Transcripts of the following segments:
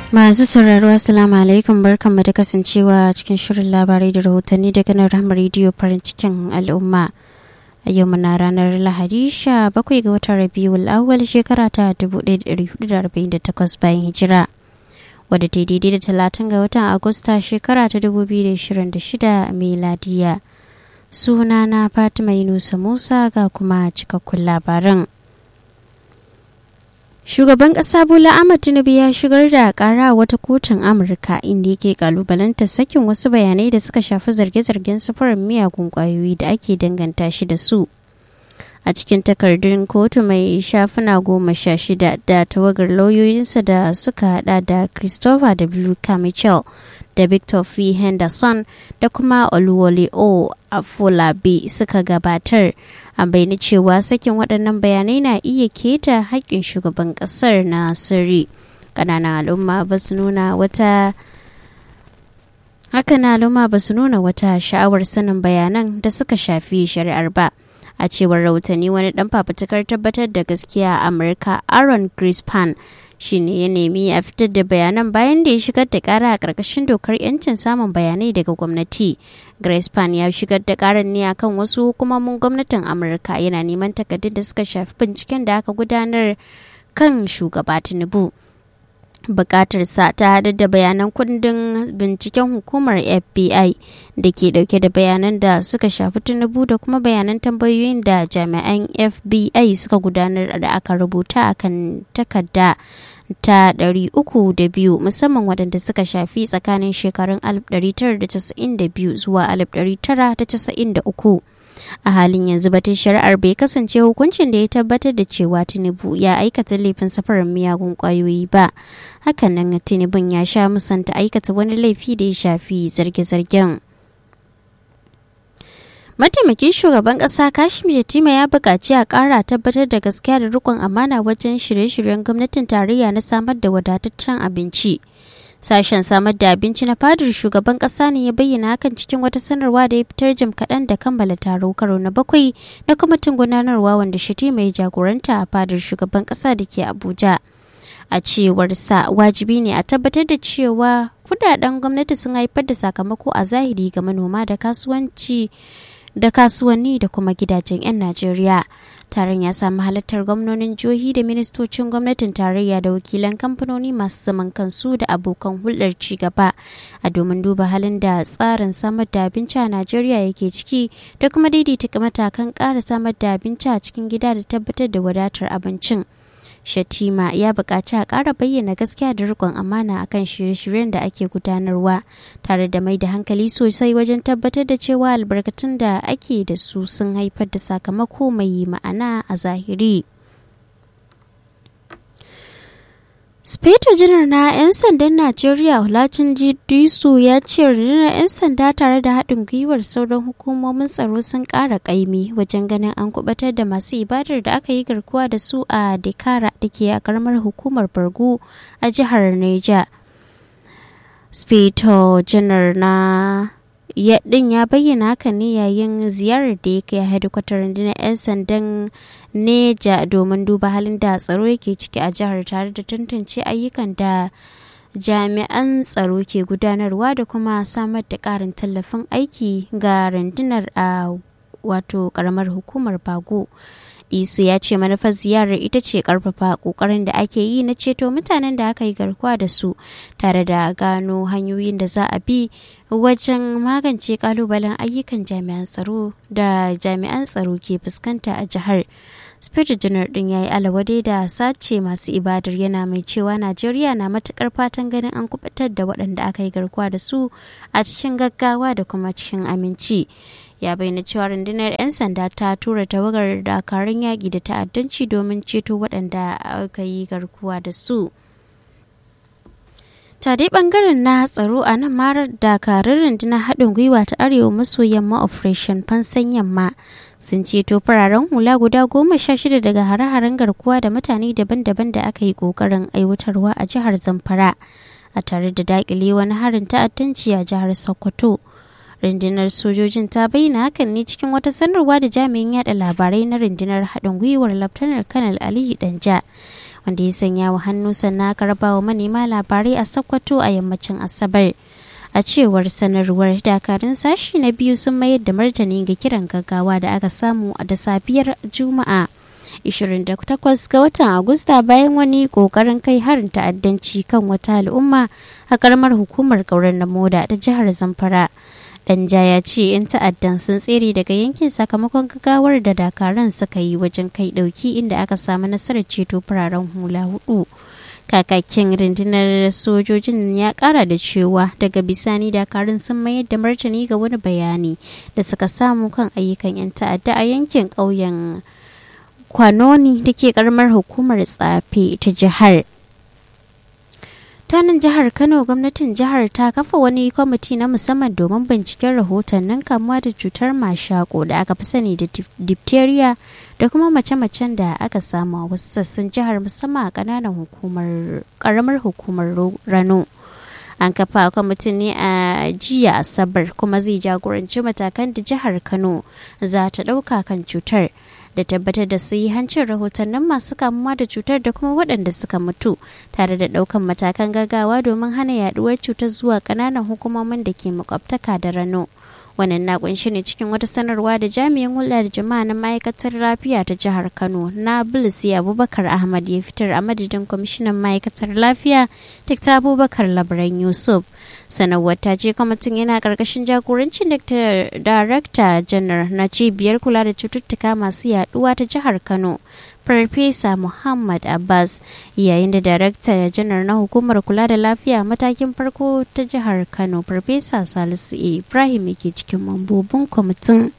Masu sauraro Assalamu alaikum barkanmu da kasancewa cikin shirin labarai da rahotanni daga nan Rahama rediyo farin cikin al'umma. A yau muna ranar Lahadi sha bakwai ga watan Rabiul awwal shekara ta 1448 bayan hijira. Wadda ta daidai da talatin ga watan Agusta shekara ta 2026 miladiya. Sunana Fatima Yunusa Musa ga kuma cikakkun labaran. Shugaban ƙasa Bola Ahmad Tinubu ya shigar da ƙara wata kotun Amurka inda yake kalubalanta sakin wasu bayanai da suka shafi zarge-zargen safarar miyagun ƙwayoyi da ake danganta shi da su. A cikin takardun kotu mai shafuna goma sha shida da tawagar lauyoyinsa da suka hada da Christopher W. Kamichel da Victor F. Henderson da kuma Oluwole O. Afolabi suka gabatar. a bayyana cewa sakin waɗannan bayanai na iya keta haƙƙin shugaban ƙasar na sirri ƙananan al'umma ba su nuna wata haka na al'umma ba su nuna wata sha'awar sanin bayanan da suka shafi shari'ar ba a cewar rahotanni wani ɗan fafutukar tabbatar da gaskiya a amurka aaron grispan shine ya nemi a fitar da bayanan bayan da ya shigar da kara a ƙarƙashin dokar 'yancin samun bayanai daga gwamnati grace pan ya shigar da karar ne akan wasu hukumomin gwamnatin amurka yana neman takardun da suka shafi binciken da aka gudanar kan shugaba tinubu bukatar sa ta haɗu da bayanan kundin binciken hukumar fbi da ke dauke da bayanan da suka shafi tinubu da kuma bayanan tambayoyin da jami'an fbi suka gudanar da aka rubuta akan takarda ta 302 musamman waɗanda suka shafi tsakanin shekarun 1992 zuwa 1993 a halin yanzu batun shari'ar bai kasance hukuncin da ya tabbatar da cewa tinubu ya aikata laifin safarar miyagun kwayoyi ba hakanan tinubun ya sha musanta aikata wani laifi da ya shafi zarge-zargen mataimakin shugaban kasa kashim yatima ya buƙaci a ƙara tabbatar da gaskiya da rikon amana wajen shirye-shiryen gwamnatin tarayya na samar da wadataccen abinci sashen samar da abinci na fadar shugaban kasa ne ya bayyana hakan cikin wata sanarwa da ya fitar jim kaɗan da kammala taro karo na bakwai na kwamitin gudanarwa wanda shatima ya jagoranta a fadar shugaban kasa da ke abuja a cewar sa wajibi ne a tabbatar da cewa kudaden gwamnati sun haifar da sakamako a zahiri ga manoma da kasuwanci da kasuwanni da kuma gidajen 'yan Najeriya. Taron ya samu halartar gwamnonin jihohi da ministocin gwamnatin tarayya da wakilan kamfanoni masu zaman kansu da abokan hulɗar ci gaba a domin duba halin da tsarin samar da abinci a Najeriya yake ciki da kuma daidaita matakan ƙara samar da abinci a cikin gida da tabbatar da wadatar abincin. Shatima ya buƙaci a ƙara bayyana gaskiya da riƙon amana akan shirye-shiryen da ake gudanarwa tare da mai da hankali sosai wajen tabbatar da cewa albarkatun da ake da su sun haifar da sakamako mai ma'ana a zahiri. Speto janar na 'yan sandan Najeriya Hulacin Disu ya ce rundunar 'yan sanda tare da haɗin gwiwar sauran hukumomin tsaro sun ƙara ƙaimi wajen ganin an kubatar da masu ibadar da aka yi garkuwa da su a Dekara da ke a ƙaramar hukumar Bargu a jihar Neja. Speto janar na ya din ya bayyana haka ne yayin ziyarar da ya kai hedikwatar rundunar 'yan sandan neja domin duba halin da tsaro yake ciki a jihar tare da tantance ayyukan da jami'an tsaro ke gudanarwa da kuma samar da karin tallafin aiki ga rundunar a wato karamar hukumar bago isu ya ce manufar ziyarar ita ce karfafa kokarin da ake yi na ceto mutanen da aka yi garkuwa da su tare da gano hanyoyin da za a bi wajen magance kalubalen ayyukan jami'an tsaro da jami'an tsaro ke fuskanta a jihar spirit janar din ya yi alawade da sace masu ibadar yana mai cewa najeriya na matukar fatan ganin an kubutar da waɗanda aka yi garkuwa da su a cikin gaggawa da kuma cikin aminci ya bayyana cewa rundunar 'yan sanda ta tura tawagar dakarun yaƙi da ta'addanci domin ceto waɗanda aka yi garkuwa da su ta dai bangaren na tsaro a nan marar dakarun rundunar haɗin gwiwa ta arewa maso yamma operation fansan yamma sun ceto fararen hula guda goma sha shida daga hare-haren garkuwa da mutane daban-daban da aka yi ƙoƙarin aiwatarwa a jihar zamfara a tare da daƙile wani harin ta'addanci a jihar sokoto rundunar sojojin ta bayyana hakan ne cikin wata sanarwa da jami'in yada labarai na rundunar haɗin gwiwar laftanar kanal aliyu danja wanda ya sanya wa hannu sannan aka raba wa manema labarai a sokoto a yammacin asabar a cewar sanarwar dakarun sashi na biyu sun mayar da martani ga kiran gaggawa da aka samu da safiyar juma'a 28 ga watan agusta bayan wani kokarin kai harin ta'addanci kan wata al'umma a karamar hukumar kauran na moda ta jihar zamfara danja ya ce 'yan ta'addan sun tsere daga yankin sakamakon gaggawar da dakaran suka yi wajen kai dauki inda aka samu nasarar ceto fararen hula hudu kakakin rundunar sojojin ya kara da cewa daga bisani dakarun sun mayar da martani ga wani bayani da suka samu kan ayyukan 'yan ta'adda a yankin ƙauyen kwanoni da ke karamar hukumar tsafe ta jihar tanin jihar kano gwamnatin jihar ta kafa wani kwamiti na musamman domin binciken rahotannin kamuwa da cutar mashako da aka fi sani da diphtheria da kuma mace-macen da aka samu a wasu sassan jihar musamman a kananan hukumar karamar hukumar rano an kafa kwamitin ne a jiya asabar kuma zai jagoranci matakan da jihar kano za ta ɗauka kan cutar da tabbatar da hancin rahotannin masu kamuwa da cutar da kuma waɗanda suka mutu tare da ɗaukan matakan gaggawa domin hana yaduwar cutar zuwa ƙananan hukumomin da ke makwabtaka da rano wannan na kunshi ne cikin wata sanarwa da jami'in hulɗa da jama'a na ma'aikatar lafiya ta jihar kano na bilisi abubakar ahmad ya fitar a madadin kwamishinan ma'aikatar lafiya dr abubakar labaran yusuf sanarwar ta ce kwamitin yana karkashin jagorancin darakta janar na cibiyar kula da cututtuka masu yaduwa ta jihar kano farfesa muhammad abbas yayin da darakta janar na hukumar kula da lafiya matakin farko ta jihar kano farfesa salisu ibrahim yake cikin mambobin kwamitin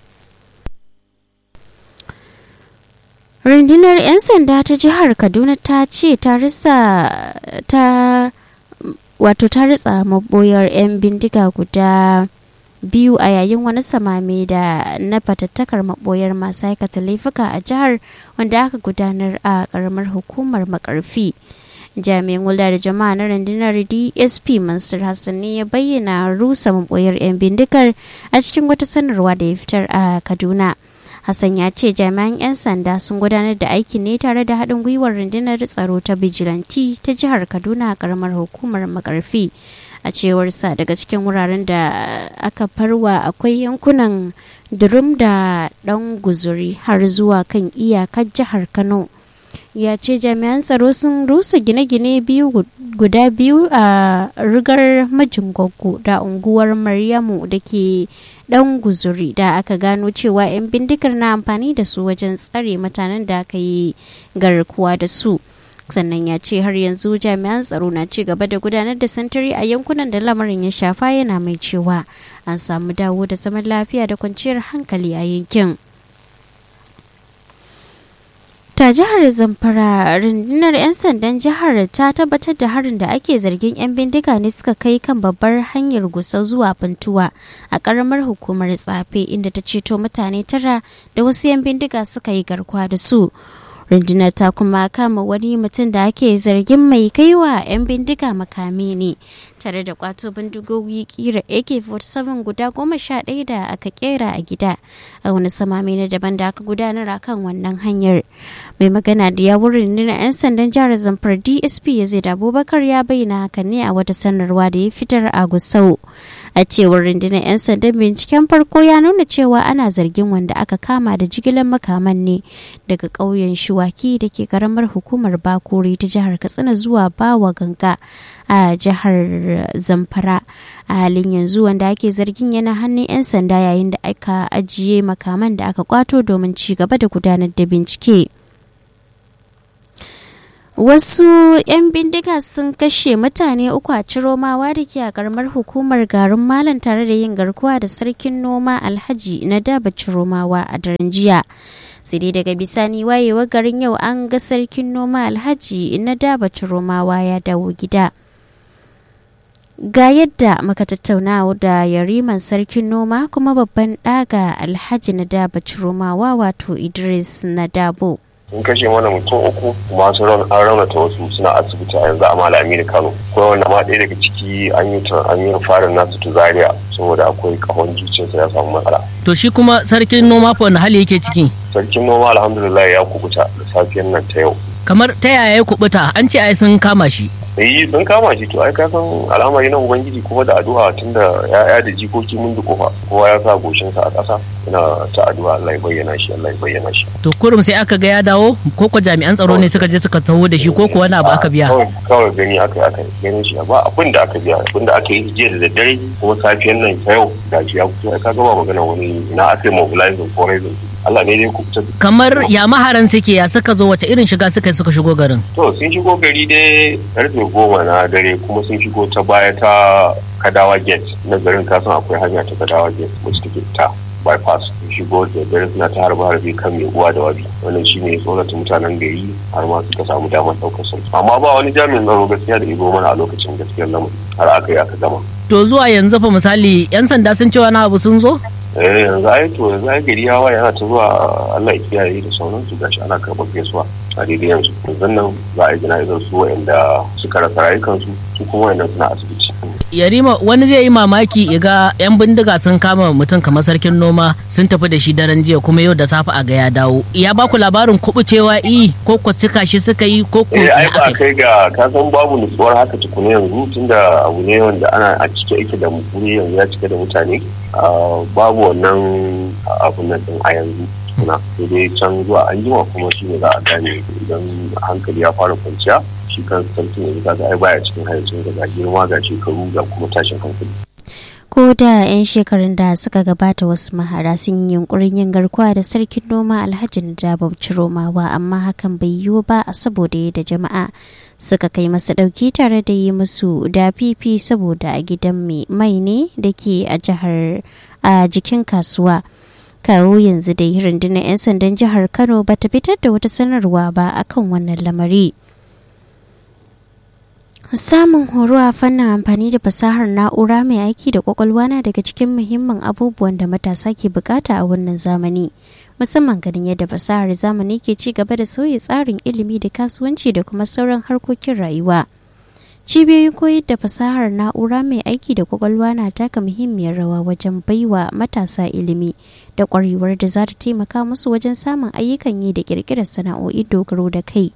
rundunar 'yan sanda ta jihar kaduna ta ce ta risa ta wato ta ritsa maboyar 'yan bindiga guda biyu a yayin wani samame da na fatattakar maboyar masu aikata laifuka a jihar wanda aka gudanar a karamar hukumar makarfi jami'in hulɗa da jama'a na rundunar dsp mansur hassan ne ya bayyana rusa maboyar 'yan bindigar a cikin wata sanarwa da ya fitar a kaduna Hassan ya ce jami'an 'yan sanda sun gudanar da aiki ne tare da haɗin gwiwar rundunar tsaro ta bijilanti ta jihar Kaduna a karamar hukumar makarfi. A cewar sa daga cikin wuraren da aka farwa akwai yankunan durum da ɗan guzuri har zuwa kan iyakar jihar Kano. ya ce jami'an tsaro sun rusa gine-gine biyu guda biyu a rigar majingoggo da unguwar maryamu da ke dan guzuri da aka gano cewa 'yan bindigar na amfani da su wajen tsare mutanen da aka yi garkuwa da su sannan ya ce har yanzu jami'an tsaro na ci gaba da gudanar da santari a yankunan da lamarin ya shafa yana mai cewa an samu dawo da zaman lafiya da kwanciyar hankali a yankin ta jihar zamfara rundunar 'yan sandan jihar ta tabbatar da harin da ake zargin 'yan bindiga ne suka kai kan babbar hanyar gusau zuwa funtuwa a karamar hukumar tsafe inda ta ceto mutane tara da wasu 'yan bindiga suka yi garkuwa da su rundunar ta kuma kama wani mutum da ake zargin mai kaiwa 'yan bindiga makami ne tare da kwato bindigogi kira ak-47 guda goma sha ɗaya da aka kera a gida a wani samami na daban da aka gudanar a kan wannan hanyar mai magana da yawun rundunar 'yan sandan jihar zamfar dsp yazid abubakar ya bayyana hakan ne a wata sanarwa da ya fitar a gusau a cewar rundunar 'yan sandan binciken farko ya nuna cewa ana zargin wanda aka kama da jigilar makaman ne daga ƙauyen shuwaki da ke karamar hukumar bakuri ta jihar katsina zuwa bawa ganga a jihar zamfara a halin yanzu wanda ake zargin yana hannun 'yan sanda yayin da aka ajiye makaman da aka kwato domin ci gaba da gudanar da bincike wasu 'yan bindiga sun kashe mutane uku a ciromawa da ke a karamar hukumar garin malam tare da yin garkuwa da sarkin noma alhaji na daba ciromawa a daren jiya sai dai daga bisani wayewa garin yau an ga sarkin noma alhaji na daba ciromawa ya dawo gida ga yadda muka tattauna da yariman sarkin noma kuma babban ɗaga alhaji na daba ciromawa wato idris na dabo sun kashe mana mutum uku kuma sun an raunata wasu suna asibiti a yanzu a malami da kano kuma wanda ma ɗaya daga ciki an yi an yi farin nasu tu zaria saboda akwai kahon zuciyarsa ya samu matsala to shi kuma sarkin noma fa wani hali yake ciki sarkin noma alhamdulillah ya kubuta da safiyar nan ta yau kamar ta yaya ya kubuta an ce ai sun kama shi eh sun kama shi to ai ka san al'amari na ubangiji kuma da addu'a tunda ya'ya da jikoki mun da kofa kowa ya sa goshin sa a ƙasa ina ta addu'a Allah ya bayyana shi Allah ya bayyana shi to kurum sai aka ga ya dawo ko ko jami'an tsaro ne suka je suka taho da shi ko ko wani abu aka biya kawai gani aka aka ganin shi ba abin da aka biya abin da aka yi jiya da daddare kuma safiyan nan ta yau da shi ya fito ka ga ba magana wani ina aka yi mobilizing ko raising Allah ne dai ku fita kamar ya maharan suke ya suka zo wace irin shiga suka suka shigo garin to sun shigo gari dai karfe goma na dare kuma sun shigo ta baya ta kadawa gate na garin kasan akwai hanya ta kadawa gate wacce take ta bypass sun shigo da dare suna ta harba harbe kan mai uwa da wabi wannan shi ne tsorata mutanen gari har ma suka samu damar ɗaukar sun amma ba wani jami'in tsaro gaskiya da izo mana a lokacin gaskiyar lamarin har aka yi aka gama to zuwa yanzu fa misali yan sanda sun ce wani abu sun zo eh yanzu ai to yanzu ai gari ya waye ana ta zuwa Allah ya kiyaye da sauransu gashi ana karɓar gaisuwa a daidai yanzu yanzu nan za a yi jana'izar su wa'anda suka rasa rayukansu su kuma wa'annan suna asibiti yarima wani zai yi mamaki iga yan bindiga sun kama mutum kamar sarkin noma sun tafi da shi daren jiya kuma yau da safe a ga ya dawo ya baku labarin kubucewa i ko ku cika shi suka yi ko ku eh ai ba kai ga ka san babu nutsuwar haka tukuna yanzu tunda abu ne wanda ana a cike yake da mutune yanzu ya cike da mutane babu wannan abun nan din a yanzu tukuna sai dai can zuwa an jima kuma shi ne za a gane idan hankali ya fara kwanciya shi kan sarkin yanzu kaga ai baya cikin hayacin ga girma ga shekaru ga kuma tashin hankali ko da 'yan shekarun da suka gabata wasu mahara sun yi yunkurin yin garkuwa da sarkin noma alhaji najaba ciromawa amma hakan bai yiwu ba a saboda yadda jama'a suka kai masa ɗauki tare da yi musu da fifi saboda a gidan mai ne da ke a jihar a jikin kasuwa kawo yanzu dai rundunar 'yan sandan jihar kano bata fitar da wata sanarwa ba akan wannan lamari. Samun horo a fannin amfani da fasahar na'ura mai aiki da kwakwalwa na daga cikin muhimmin abubuwan da matasa ke bukata a wannan zamani. Musamman ganin yadda fasahar zamani ke ci gaba da sauya tsarin ilimi da kasuwanci da kuma sauran harkokin rayuwa. Cibiyoyin koyar da fasahar na'ura mai aiki da kwakwalwa na taka muhimmiyar rawa wajen baiwa matasa ilimi da kwarewar da za ta taimaka musu wajen samun ayyukan yi da kirkirar sana'o'i dogaro da kai.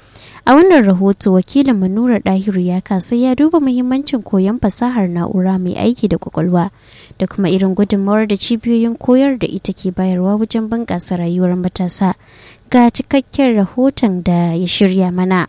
A wannan rahoto wakilin Manura Dahiru ya kasa ya duba muhimmancin koyon fasahar na'ura mai aiki da kwakwalwa da kuma irin gudunmawar da cibiyoyin koyar da ita ke bayarwa wajen bunƙasa rayuwar matasa. Ga cikakken rahoton da ya shirya mana.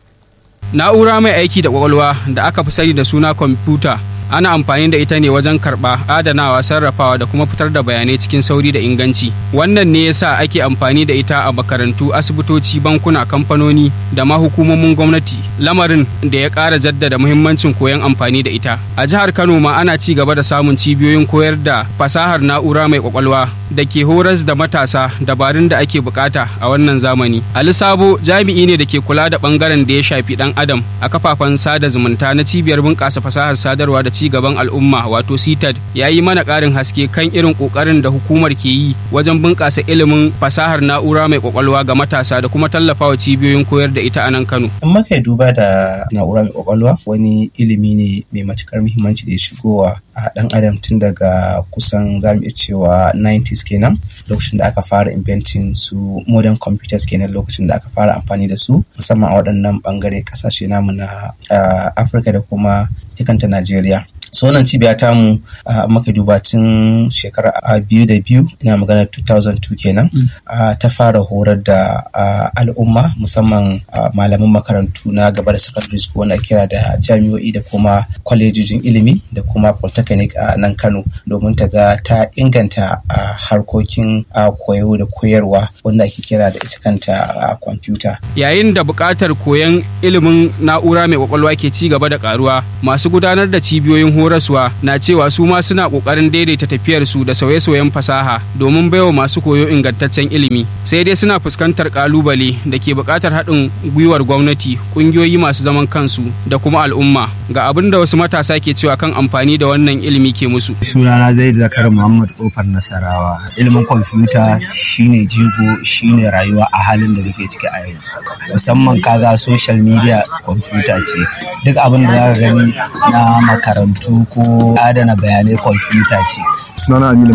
Na'ura mai aiki da kwakwalwa da aka fi sani da suna kwamfuta ana amfani da ita ne wajen karɓa adanawa sarrafawa da kuma fitar da bayanai cikin sauri da inganci wannan ne yasa ake amfani da ita a makarantu asibitoci bankuna kamfanoni da ma hukumomin gwamnati lamarin da ya ƙara jaddada muhimmancin koyon amfani da ita a jihar kano ma ana ci gaba da samun cibiyoyin koyar da fasahar na'ura mai kwakwalwa da ke horas da matasa dabarun da ake bukata a wannan zamani ali sabo jami'i ne da ke kula da bangaren da ya shafi dan adam a kafafen sada zumunta na cibiyar bunƙasa fasahar sadarwa da ci gaban al'umma wato CTAD ya yi mana ƙarin haske kan irin ƙoƙarin da hukumar ke yi wajen bunƙasa ilimin fasahar na'ura mai ƙwaƙwalwa ga matasa da kuma tallafawa cibiyoyin koyar da ita a nan Kano. In muka duba da na'ura mai ƙwaƙwalwa wani ilimi ne mai matuƙar muhimmanci da ya shigowa a ɗan adam tun daga kusan za mu iya cewa 90s kenan lokacin da aka fara inventing su modern computers kenan lokacin da aka fara amfani da su musamman a waɗannan ɓangare ƙasashe namu na Afirka da kuma kanta Najeriya. so wannan cibiya ta mu maka duba tun shekara biyu da biyu ina magana 2002 kenan ta fara horar da al'umma musamman malaman makarantu na gaba da secondary school wanda kira da jami'o'i da kuma kwalejojin ilimi da kuma polytechnic a nan kano domin ta ga ta inganta harkokin koyo da koyarwa wanda ake kira da ita kanta kwamfuta yayin da buƙatar koyon ilimin na'ura mai kwakwalwa ke ci gaba da karuwa masu gudanar da cibiyoyin horaswa na cewa su ma suna kokarin daidaita tafiyar su da sauye-sauyen fasaha domin baiwa masu koyo ingantaccen ilimi sai dai suna fuskantar kalubale da ke buƙatar haɗin gwiwar gwamnati ƙungiyoyi masu zaman kansu da kuma al'umma ga abin da wasu matasa ke cewa kan amfani da wannan ilimi ke musu sunana zai zakar muhammad kofar nasarawa ilimin kwamfuta shine jigo shine rayuwa a halin da muke ciki a yanzu musamman kaga social media kwamfuta ce duk abin da za ka gani na makarantu ko adana bayanai kwamfuta ce. sunana Aminu Muhammad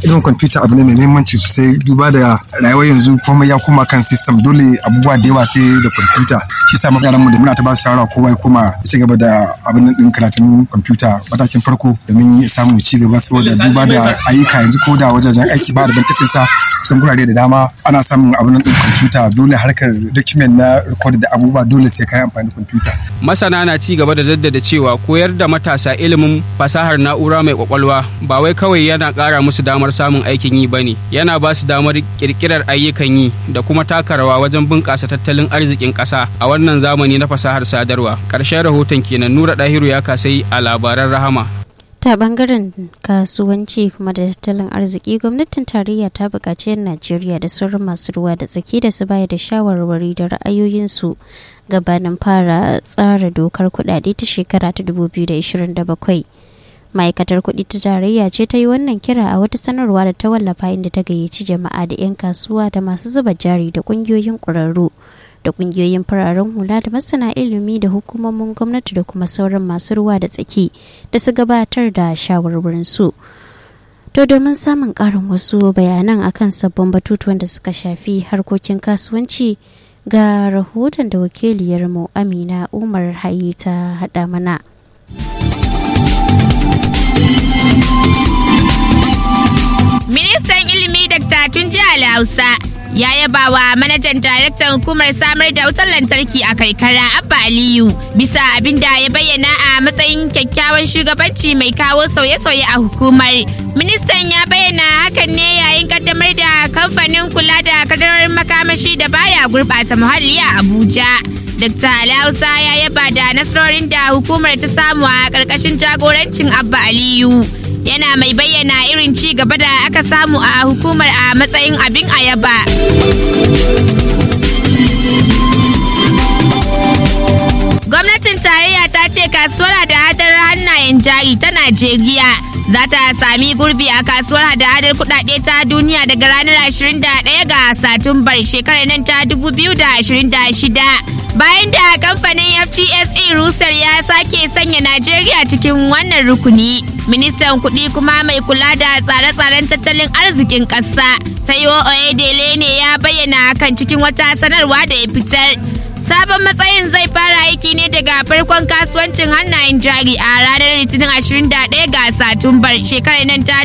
ilimin kwamfuta abu ne mai muhimmanci sosai duba da rayuwar yanzu komai ya koma kan system dole abubuwa da yawa sai da kwamfuta shi sa yaran mu da muna ta ba su shawara kowa ya koma ya ci gaba da abin din karatun kwamfuta matakin farko domin ya samu ci gaba saboda duba da ayyuka yanzu ko da wajajen aiki ba da ban sa kusan gurare da dama ana samun abin din kwamfuta dole harkar document na record da abubuwa dole sai ka yi amfani da kwamfuta masana na ci gaba da jaddada cewa koyar da matasa ilimin fasahar na'ura mai kwakwalwa ba wai kawai yana ƙara musu damar samun aikin yi bane yana ba su damar ƙirƙirar ayyukan yi da kuma taka rawa wajen bunƙasa tattalin arzikin ƙasa a wannan zamani na fasahar sadarwa ƙarshen rahoton kenan nura ɗahiru ya kasai a labaran rahama ta bangaren kasuwanci kuma da tattalin arziki gwamnatin tarayya ta buƙaci 'yan najeriya da sauran masu ruwa da tsaki da su bayar da shawarwari da ra'ayoyinsu gabanin fara tsara dokar kudade ta shekara ta 2027 ma'aikatar kuɗi ta tarayya ce ta yi wannan kira a wata sanarwa da ta wallafa inda ta gayyaci jama'a da 'yan kasuwa da masu zuba jari da ƙungiyoyin ƙwararru da ƙungiyoyin fararen hula da masana ilimi da hukumomin gwamnati da kuma sauran masu ruwa da tsaki da su gabatar da shawarwarin su to domin samun ƙarin wasu bayanan akan sabbin batutuwan da suka shafi harkokin kasuwanci ga rahoton da wakiliyarmu amina umar hayi ta haɗa mana Ministan ilimi Dr. Tunji Hausa ya yaba wa manajan daraktan hukumar samar da wutar lantarki a karkara Abba Aliyu bisa abin da ya bayyana a matsayin kyakkyawan shugabanci mai kawo sauye-sauye a hukumar. Ministan ya bayyana hakan ne yayin kaddamar da kamfanin kula da kadarorin makamashi da baya gurɓata muhalli a Abuja. Dr. Alhausa ya yaba da nasarorin da hukumar ta samu a ƙarƙashin jagorancin Abba Aliyu. Yana mai bayyana irin ci gaba da aka samu a hukumar a matsayin abin ayaba. Gwamnatin tarayya ta ce kasuwar hada-hadar hannayen jari ta Najeriya za ta sami gurbi a kasuwar hada-hadar kudade ta duniya daga ranar 21 ga Satumbar shekarar nan ta 2026. Bayan da kamfanin FTSE Rusal ya sake sanya Najeriya cikin wannan rukuni, ministan kuɗi kuma mai kula da tsare-tsaren tattalin arzikin ƙasa, Taiwo Oyedele ne ya bayyana hakan cikin wata sanarwa da ya fitar. Sabon matsayin zai fara aiki ne daga farkon kasuwancin hannayen jari a ranar Litinin 21 ga Satumbar shekarar nan ta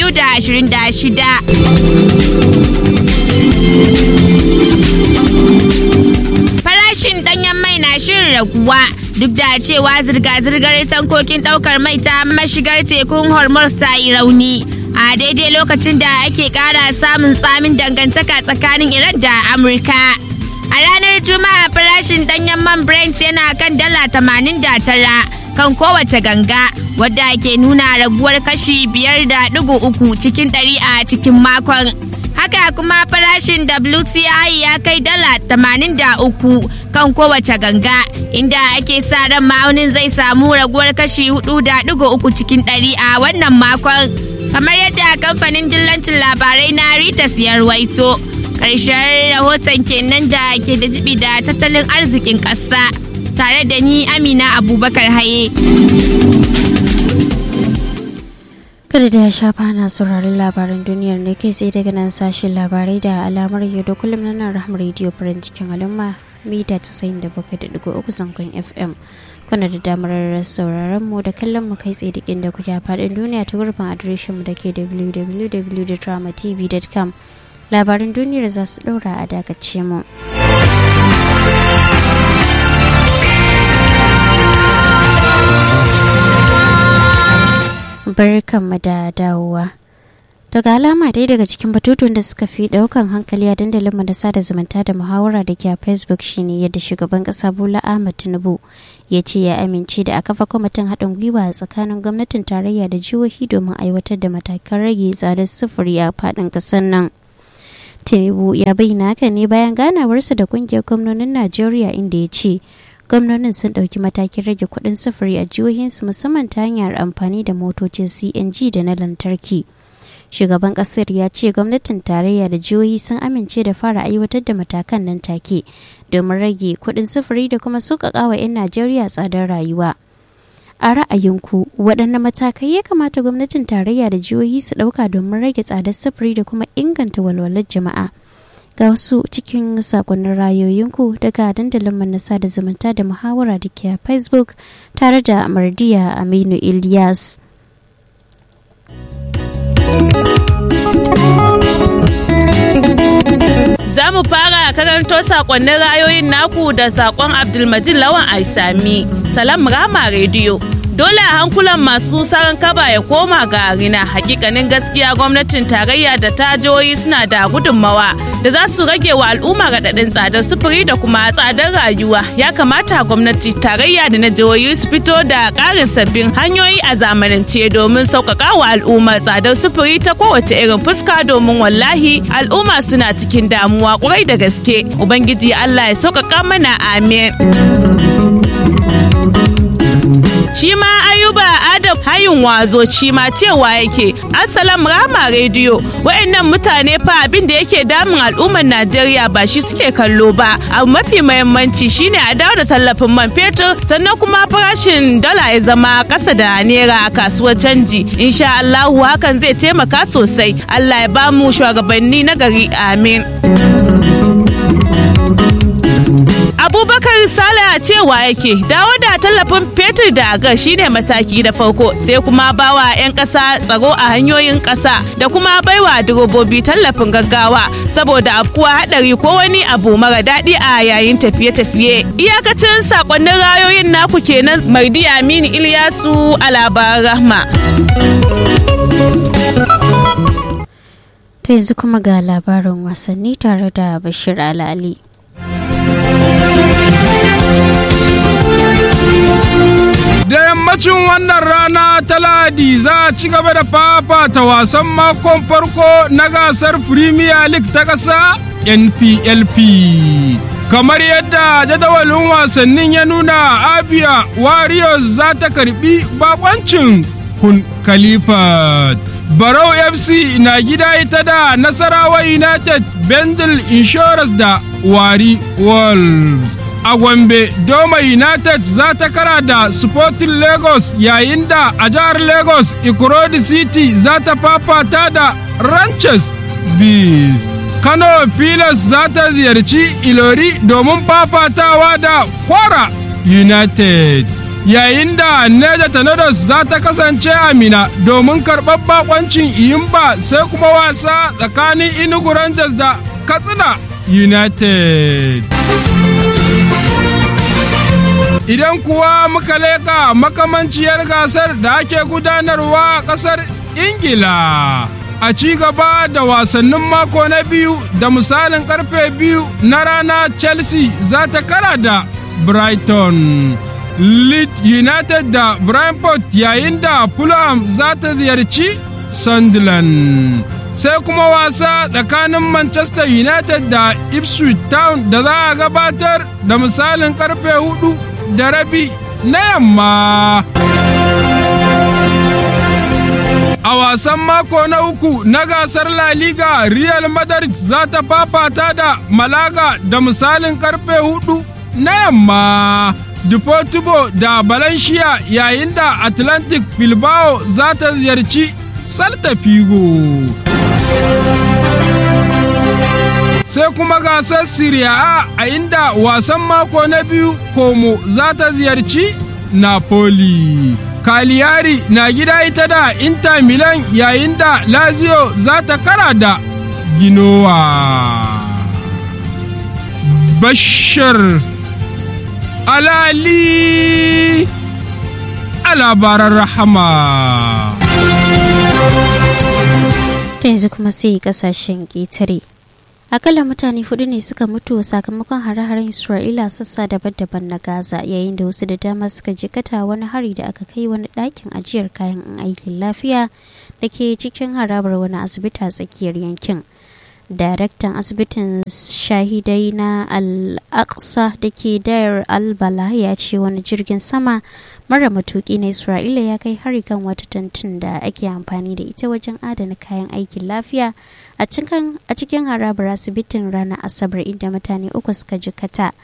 2026. Farashin ɗanyen mai na shirin raguwa duk da cewa zirga-zirgar tankokin ɗaukar mai ta mashigar tekun Hormuz ta yi rauni. A daidai lokacin da ake ƙara samun tsamin dangantaka tsakanin Iran da Amurka. A ranar Juma'a farashin danyen man Brent yana kan dala tamanin da tara kan kowace ganga wadda ke nuna raguwar kashi biyar da ɗigo uku cikin ɗari a cikin makon. Haka kuma farashin WTI ya kai dala tamanin da uku kan kowace ganga inda ake sa ran ma'aunin zai samu raguwar kashi hudu da ɗigo uku cikin ɗari a wannan makon. Kamar yadda kamfanin dillancin labarai na Reuters ya ruwaito. karshen rahoton kenan da ke da jibi da tattalin arzikin ƙasa tare da ni amina abubakar haye kada da ya shafa na sauraron labaran duniyar ne kai tsaye daga nan sashen labarai da alamar yau da kullum na nan rahama rediyo farin cikin al'umma mita 97.3 zangon fm kuna da damar sauraron mu da kallon mu kai tsaye da inda kuke a faɗin duniya ta gurbin adireshin mu da ke www.dramatv.com labaran duniyar za su ɗora a dakace mu. Barkanmu da dawowa. Daga alama dai daga cikin batutun da suka fi daukan hankali a dandalin da sada zumunta da muhawara da ke a Facebook shine yadda shugaban kasa Bola Ahmed Tinubu ya ce ya amince da a kafa kwamitin haɗin gwiwa a tsakanin gwamnatin tarayya da jihohi domin aiwatar da matakan rage tsadar sufuri a faɗin ƙasar nan. tinubu ya bayyana haka ne bayan ganawarsa da kungiyar gwamnonin najeriya inda ya ce gwamnonin sun ɗauki matakin rage kuɗin sufuri a jihohinsu musamman ta hanyar amfani da motocin cng da na lantarki shugaban ƙasar ya ce gwamnatin tarayya da jihohi sun amince da fara aiwatar da matakan nan take domin rage kuɗin sufuri da kuma sauƙaƙa wa 'yan najeriya tsadar rayuwa a ra'ayinku waɗanne matakai ya kamata gwamnatin tarayya da jihohi su ɗauka domin rage tsadar sufuri da kuma inganta walwalar jama'a ga wasu cikin sakonnin rayoyinku daga dandalin manasa da zumunta da muhawara da ke a facebook tare da mardiya aminu ilyas Za mu fara karanto sakonnin rayoyin naku da sakon Abdulmajid Lawan Aisami, Salam Rama Radio. Dole a hankulan masu saran kaba ya koma ga rina hakikanin gaskiya gwamnatin tarayya da ta jihohi suna da gudunmawa da za su rage wa al'umma raɗaɗin tsadar sufuri da kuma tsadar rayuwa ya kamata gwamnati tarayya da na jihohi su fito da ƙarin sabbin hanyoyi a zamanance domin sauƙaƙa wa al'umma tsadar sufuri ta kowace irin fuska domin wallahi al'umma suna cikin damuwa ƙwarai da gaske ubangiji allah ya sauƙaƙa mana amin. shi ma ayuba adam hayin wazo shi ma cewa yake assalam rama rediyo wayannan mutane fa abin da yake damun al'ummar najeriya ba shi suke kallo ba abu mafi mahimmanci shine a dawo da tallafin man fetur sannan kuma farashin dala ya zama kasa da naira a kasuwar canji insha allahu hakan zai taimaka sosai allah ya bamu shugabanni na gari amin abubakar sala cewa yake dawo da tallafin fetur da gas shine mataki da farko sai kuma bawa 'yan ƙasa tsaro a hanyoyin ƙasa da kuma baiwa direbobi tallafin gaggawa saboda afkuwa hadari ko wani abu mara daɗi a yayin tafiye-tafiye iyakacin sakonnin rayoyin naku kenan mardi aminu ilyasu a labaran rahma ta yanzu kuma ga labarin wasanni tare da bashir alali Da yammacin wannan rana ta Ladi za a ci gaba da fafata wasan makon farko na gasar Premier League ta ƙasa NPLP. Kamar yadda jadawalin wasannin ya nuna Abia Warriors za ta karbi bakoncin kun Khalifat. Barau FC na gida ita da Nasarawa United Bendel Insurance da Wari Wolves. a Gombe Doma United za ta kara da Sporting Lagos yayin da a jihar Lagos Ikurodi City za ta fafata da Ranches Bees. Kano Pilas za ta ziyarci Ilori domin fafatawa da Kwara United. Yayin da Neja Tornadoes za ta kasance a Mina domin karɓar bakoncin Iyimba sai kuma wasa tsakanin Inugu Rangers da Katsina United. Idan kuwa muka leƙa makamanciyar gasar da ake gudanarwa a ƙasar Ingila. A ci gaba da wasannin mako na biyu da misalin karfe biyu na rana Chelsea za ta kara da Brighton. Leeds United da Brentford yayin da Fulham za ta ziyarci Sunderland. sai kuma wasa tsakanin Manchester United da Ipswich Town da za a gabatar da misalin karfe hudu da rabi na yamma. A wasan mako na uku na gasar La Liga Real Madrid za ta fafata da Malaga da misalin karfe hudu na yamma. Deportivo da Valencia yayin da Atlantic Bilbao za ta ziyarci Salta Figo. sai kuma gasar Serie A a inda wasan mako na biyu Como za ta ziyarci Napoli. Cagliari na gida ita da Inter Milan yayin da Lazio za ta kara da Ginowa. Bashir Alali a labaran rahama. yanzu kuma sai kasashen ƙetare. akalla mutane hudu ne suka mutu sakamakon hare-haren isra'ila sassa daban-daban na gaza yayin da wasu da dama suka jikata wani hari da aka kai wani ɗakin ajiyar kayan aikin lafiya da ke cikin harabar wani asibiti a tsakiyar yankin daraktan asibitin shahidai na al-aqsa da ke dayar al-bala ya ce wani jirgin sama mara matuki na isra'ila ya kai hari kan wata tantin da ake amfani da ita wajen adana kayan aikin lafiya a cikin harabar asibitin ranar asabar inda mutane uku suka jikata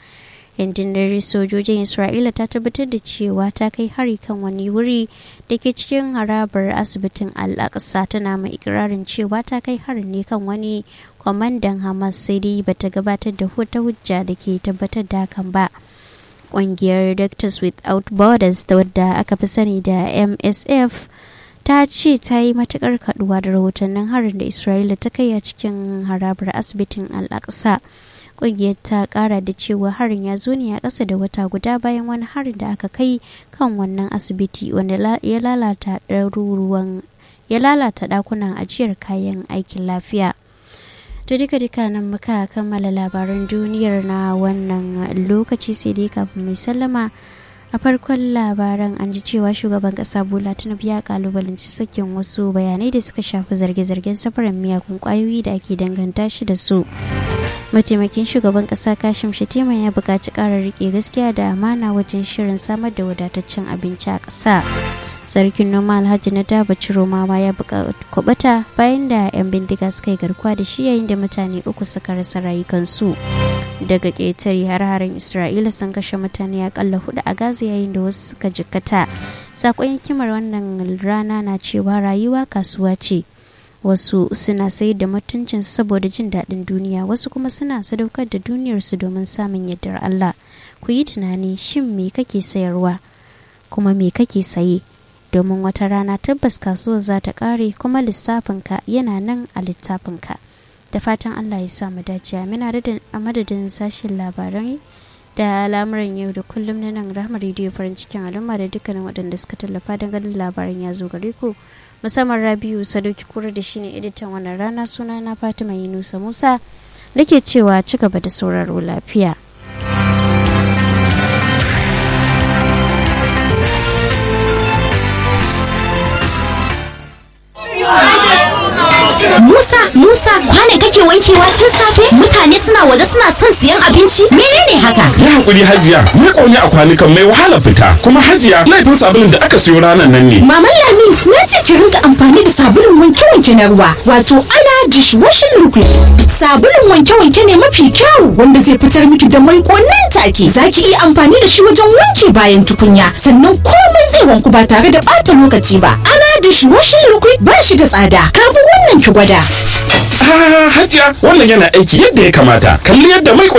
rundunar sojojin isra'ila ta tabbatar da cewa ta kai hari kan wani wuri da ke cikin harabar asibitin al-aqsa tana mai ikirarin cewa ta kai harin ne kan wani kwamandan hamas sai dai bata gabatar da wata hujja da ke tabbatar da hakan ba ƙungiyar doctors without borders da wadda aka fi sani da msf ta ce ta yi matukar kaduwa da rahotannin harin da isra'ila ta kai a cikin harabar asibitin al-aqsa kungiyar ta kara da cewa harin ya zo ne a ƙasa da wata guda bayan wani harin da aka kai kan wannan asibiti wanda ya lalata ɗaruruwan ya lalata ɗakunan ajiyar kayan aikin lafiya to duka duka nan muka kammala labaran duniyar na wannan lokaci sai dai kafin mai sallama a farkon labaran an ji cewa shugaban kasa bola tinubu ya kalubalanci sakin wasu bayanai da suka shafi zarge-zargen safaran miyagun kwayoyi da ake danganta shi da su mataimakin shugaban kasa kashim shatima ya buƙaci ƙara rike gaskiya da amana wajen shirin samar da wadataccen abinci a ƙasa sarkin noma alhaji na daba ciroma ma ya kwabata bayan da 'yan bindiga suka yi garkuwa da shi yayin da mutane uku suka rasa rayukansu daga ƙetare har-haren isra'ila sun kashe mutane akalla hudu a gaza yayin da wasu suka jikkata sakon hikimar wannan rana na cewa rayuwa kasuwa ce wasu suna sayar da mutuncin saboda jin daɗin duniya wasu kuma suna sadaukar da duniyarsu domin samun yardar allah ku yi tunani shin me kake sayarwa kuma me kake saye domin wata rana tabbas kasuwar za ta ƙare kuma lissafinka yana nan a littafinka da fatan allah ya sa mu dace amina a madadin sashen labarai da al'amuran yau da kullum na nan rahama rediyo farin cikin al'umma da dukkanin waɗanda suka tallafa don ganin labaran ya zo gare ku musamman rabiu sadauki kura da shine editan wannan rana suna na fatima yunusa musa nake cewa ci gaba da sauraro lafiya Musa, Musa, kwane kake wankewa tun safe? Mutane suna waje suna son siyan abinci? Menene haka? Ya hakuri Hajiya, ni ƙone a kwanukan mai wahala fita. Kuma Hajiya, laifin sabulun da aka siyo ranar nan ne. Maman Lami, na ce ki rinka amfani da sabulun wanke-wanke na ruwa, wato ana dishwashing liquid. Sabulun wanke-wanke ne mafi kyau wanda zai fitar miki da mai nan take. Za ki iya amfani da shi wajen wanke bayan tukunya, sannan komai zai wanku ba tare da ɓata lokaci ba. Ana dishwashing liquid ba shi da tsada. Karbi wannan ki gwada. Ah, Hajiya, wannan yana aiki yadda ya kamata. Kalli yadda mai